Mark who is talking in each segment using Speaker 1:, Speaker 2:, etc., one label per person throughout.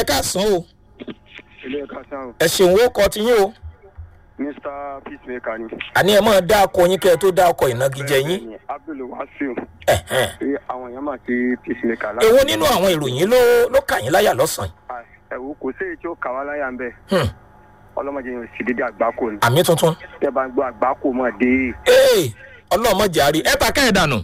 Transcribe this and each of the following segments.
Speaker 1: káàsán o
Speaker 2: ilé ẹ̀ka sáwọn
Speaker 1: ẹ ṣeun ó kọ ti yín o
Speaker 2: mr peacemaker ni.
Speaker 1: àní ẹ máa dá ọkọ yín kẹ ẹ tó dá ọkọ ìnagijẹ yín
Speaker 2: Bẹ́ẹ̀ni, abdul wasiu
Speaker 1: Ẹ̀hẹ́n.
Speaker 2: pé àwọn èèyàn máa ti peacemaker láti.
Speaker 1: èwo nínú àwọn ìròyìn ló ló kà yín láyà lọ́sàn-án
Speaker 2: Ah, ẹ̀wò kò sí èyí tí ó kà wá láyà ń bẹ̀
Speaker 1: Hmm.
Speaker 2: ọlọ́mọdé yẹn ò sì dédé àgbákò ni
Speaker 1: àmì tuntun
Speaker 2: tẹ́ bá ń gbọ́ àgbákò mọ̀ dé
Speaker 1: ee ọlọ́mọ jàre ẹ ta kẹ́ẹ̀ dànù.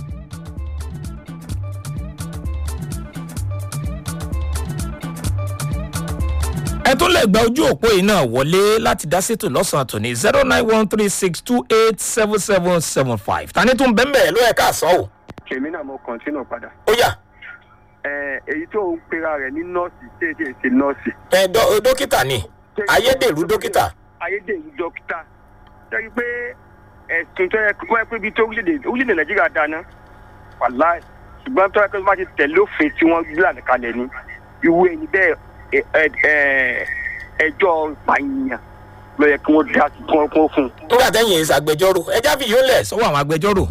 Speaker 1: ẹ tún lè gba ojú òpó yìí náà wọlé láti dá sétò lọ́sàn-án tòní zero nine one three six two eight seven seven seven five tani tún bẹ́ẹ̀ bẹ́ẹ̀ ló yẹ ká sọ o.
Speaker 2: èmi náà mo kọ̀ntínù padà.
Speaker 1: ó yà
Speaker 2: Ẹ, èyí tó ń pera rẹ̀ ní nọ́ọ̀sì tí èdè ṣe nọ́ọ̀sì.
Speaker 1: ẹ dó- dókítà ni ayédèrú dókítà
Speaker 2: ayédèrú dókítà sẹ́yìn pé ẹ̀sùn tó yẹ kó ẹ pé ibi tó orílẹ̀-èdè orílẹ̀-èdè nàìjíríà dáná wàláì ṣùgbọ́n tó yẹ kó má ti tẹ̀lé òfin tí wọ́n gbé lànà kalẹ̀ ni ìwé ẹni bẹ́ẹ̀ ẹ- ẹ- ẹ- ẹjọ́ ìpànìyàn ló yẹ kí wọ́n dá sí kí wọ́n kó fún un.
Speaker 1: nígbà tẹ́yìn èsì agbẹjọ́rò ẹjá fi yóò lẹ̀ sọ́wọ́ àwọn agbẹjọ́rò.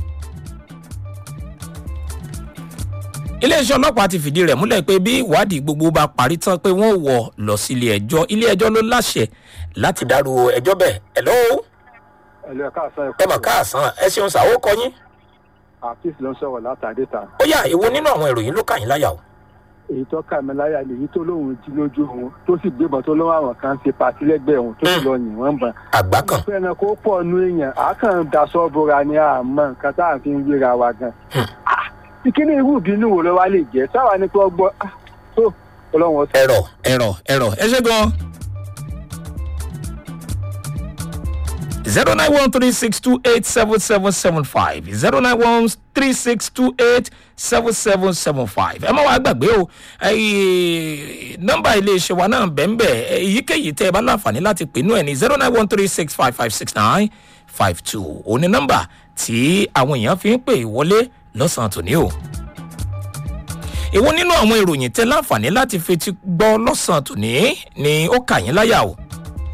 Speaker 1: iléeṣẹ́ ọlọ́pàá ti fìdí rẹ̀ múlẹ̀ pé bí ìwádìí gbogbo bá parí tán pé wọ́n wọ̀ lọ sílé ẹjọ́ ilé ẹjọ́ ló láṣẹ láti dárò ẹjọ́ bẹ́ẹ̀ ẹ̀ lọ́wọ́
Speaker 2: ẹ̀lú ẹ̀ka àṣà
Speaker 1: ẹ mọ̀ káàsán ẹ ṣeun ṣàwó kọyín
Speaker 2: àfíìsì ló ń sọ̀rọ̀ látàdé ta
Speaker 1: ó yà èwo nínú àwọn ìròyìn ló kà yín láyà o.
Speaker 2: èyí tó kà mí láyà lèyí tó lóun jí lójú òun tó sì gbébọn tó lọ́wọ́ àwọn kan ṣe pàtí lẹ́gbẹ̀ẹ́ òun tó sì lọ yìn wọ́n bàn.
Speaker 1: àgbá kan
Speaker 2: fẹ́ràn kó pọ̀ nú èèyàn á kàn daṣọ bora ni àmọ́ nǹkan tá à ń fi ń wéra wa gan. Ah, ìkíní irú ìbínú wo ló wá lè jẹ́ sáwa ni kí wọ́n gbọ́ ah, tó ọlọ́run ọ̀sẹ̀.
Speaker 1: ẹ̀rọ ẹ̀rọ ẹ̀rọ ẹ ṣe gan. zero nine one three six two eight seven seven seven five zero nine one three six two eight seven seven seven five ẹ má wàá gbàgbé o ẹyí nọmba iléeṣẹ́ wa náà bẹ́ẹ̀nbẹ́ èyíkéyìí tẹ́ ẹ bá láǹfààní láti pè nú ẹ̀ ní zero nine one three six five five six nine five two òní nọmba tí àwọn èèyàn fi ń pè wọlé lọ́sàn-án tòní o èwo nínú àwọn ìròyìn tẹ láǹfààní láti fetí gbọ́ lọ́sàn-án tòní ni ó kà yín láyà o.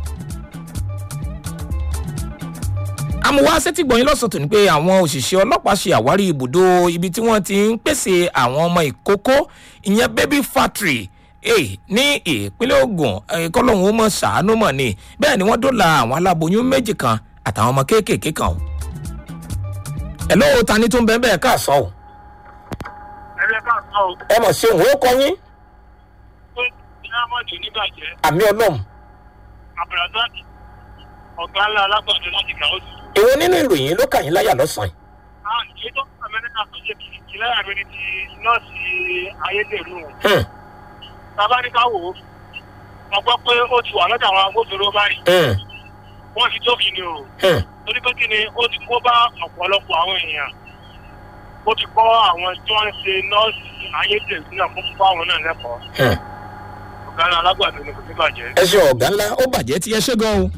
Speaker 1: àmúwá sẹ́tìgbọ̀nyín lọ́sàn-án tòní pé àwọn òṣìṣẹ́ ọlọ́pàá ṣe àwárí ibùdó ibi tí wọ́n ti ń pèsè àwọn ọmọ ìkókó ìyẹn baby factory eh, ní ìpínlẹ̀ ogun kọ́lọ́hún ó mọ̀ ṣàánú mọ̀ ni bẹ́ẹ̀ ni wọ́n dóòlà àwọn aláboyún méjì kan àtàwọn ọmọ kéékèèké kan o. ẹ̀ lọ́wọ́ ta ni tó ń bẹ́ẹ̀ bẹ́ẹ̀ káàsán o
Speaker 3: ẹ̀rẹ́ ká sọ ọ́
Speaker 1: ẹ mọ̀ ṣe òun ó kọ yín
Speaker 3: pé diamond oníbàjẹ́
Speaker 1: àmì ọlọ́run
Speaker 3: abdulrasaq ọ̀gá ńlá alágbàdo láti kà ó sì.
Speaker 1: èwo nínú ìròyìn ló kà yín láyà lọ́sàn-án
Speaker 3: a ìṣe tó kọ́ amẹ́ríkà tó ṣe kìkì láyà mi ni ti nọ́ọ̀sì ayédèrú wọn.
Speaker 1: yìí.
Speaker 3: bàbá ní ká wò ó a gbọ́ pé ó ti wà lọ́dọ̀ àwọn agbófinró báyìí
Speaker 1: Hmm,
Speaker 3: wọ́n ti tóbi ni o
Speaker 1: hmm,
Speaker 3: torí pé kí ni ó ti kó bá ọ̀pọ̀lọpọ̀ àwọn èèyàn ó ti kọ́ àwọn tí wọ́n ń ṣe nọ́ọ̀sì ayédèrú náà fún fún àwọn náà lẹ́kọ̀ọ́
Speaker 1: hmm.
Speaker 3: ọ̀gá ńlá alágbàdo ni kò ní bàjẹ́.
Speaker 1: ẹ ṣe ọ̀gá ńlá ó bàjẹ́ tí ẹ ṣe gan o.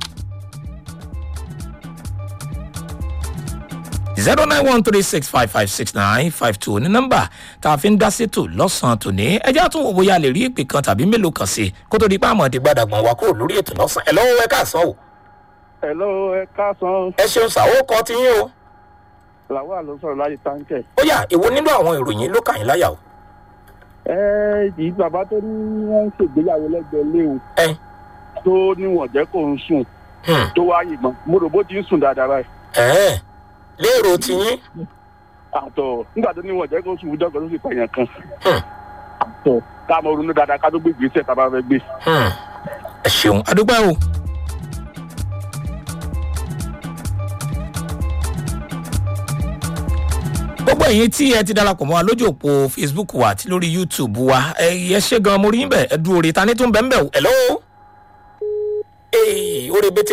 Speaker 1: zero nine one three six five five six nine five two ní nọ́mbà tá a fi ń dá sétò lọ́sàn-án tòní ẹjẹ́ àtúnwò bóyá lè rí ìpè kan tàbí mélòó kan sí i kó tó di pé àmọ́ ti gbàdàgbọ̀n wa kúrò lórí ètò lọ́sàn-án ẹ lọ́wọ́ ẹ káàsán o
Speaker 2: ẹ̀lọ́ ẹ káàsán
Speaker 1: ẹ ṣeun ṣàwó kọ ti yín o
Speaker 2: làwọn àlọ́ sọ̀rọ̀ láyé táǹkẹ̀.
Speaker 1: ó yà èwo nínú àwọn ìròyìn ló kà yín láyà o.
Speaker 2: ẹ ìdí bàbá tó ní wọ́n ń ṣègbéyàwó lẹ́gbẹ̀ẹ́ léwu
Speaker 1: ẹ
Speaker 2: tó níwọ̀n jẹ́ kó ń sùn
Speaker 1: hmm,
Speaker 2: tó wá yìnbọn mo rò bó ti ń sùn dáadáa báyìí.
Speaker 1: ẹ lérò ti yín
Speaker 2: àtọ̀ nígbà tó níwọ̀n jẹ́ kó ń sùn dọ́gba tó sì pààyàn kan.
Speaker 1: Hmm.
Speaker 2: àtọ̀ ká mọ ronú dáadáa ká tó gbé ìgbésẹ̀ tá a bá fẹ́ gbé.
Speaker 1: Hmm, ẹ ṣeun adúgbò o. gbogbo ẹ̀yin tí ẹ ti darapọ̀ mọ́ wa lójú òpó facebook wa àti lórí youtube wa ẹ yẹ ṣe gan mo rí yín bẹ̀ ẹ dúró re ta ní tó ń bẹ̀ ń bẹ̀ o. hello. ee ó rebete